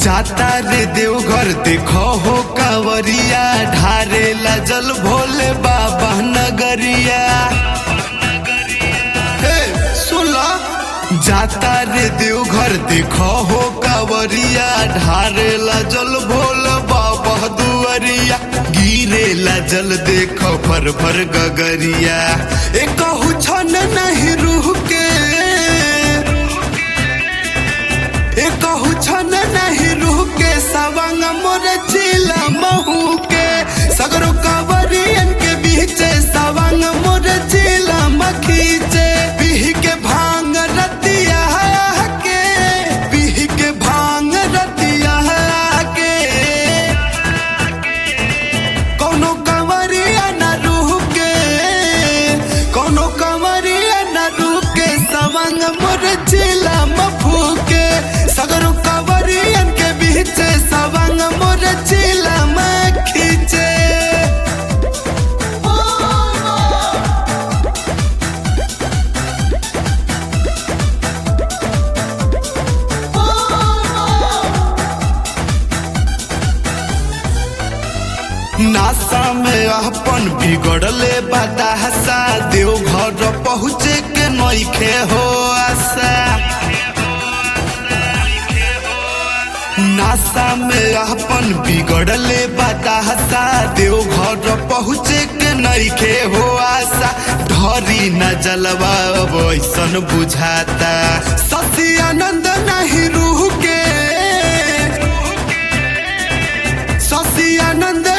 जाता रे देवघर देखो हो कांवरिया ढारेला जल भोले बाबा नगरिया हे सुला जाता रे देवघर देखो हो कांवरिया ढारेला जल भोले बाबा दुआरिया गिरेला जल देखो फर फर गगरिया एक छन नहीं रूह के एक छन नहीं रूह के सवंग मोर चिला महू के सगरो कांवरियन के बीच सवंग मोर चिला मखीचे बिह के भांग रतिया के बिह के भांग रतिया के कौनो कंवरिया न रूह के कौनो कंवरिया न रूह के सवंग मोर चिला मफू के सगरो कंवरियन के बीच सवंग मोर चिला मखीचे नासा में अपन बिगड़ले बतासा देव घर पहुँचे के नइखे हो आशा नासा में अपन बिगड़ले बतासा देव घर पहुँचे के नइखे हो आशा ढरी न जलवा अब ऐसन बुझाता शशि आनंद नहीं रूह के शशि आनंद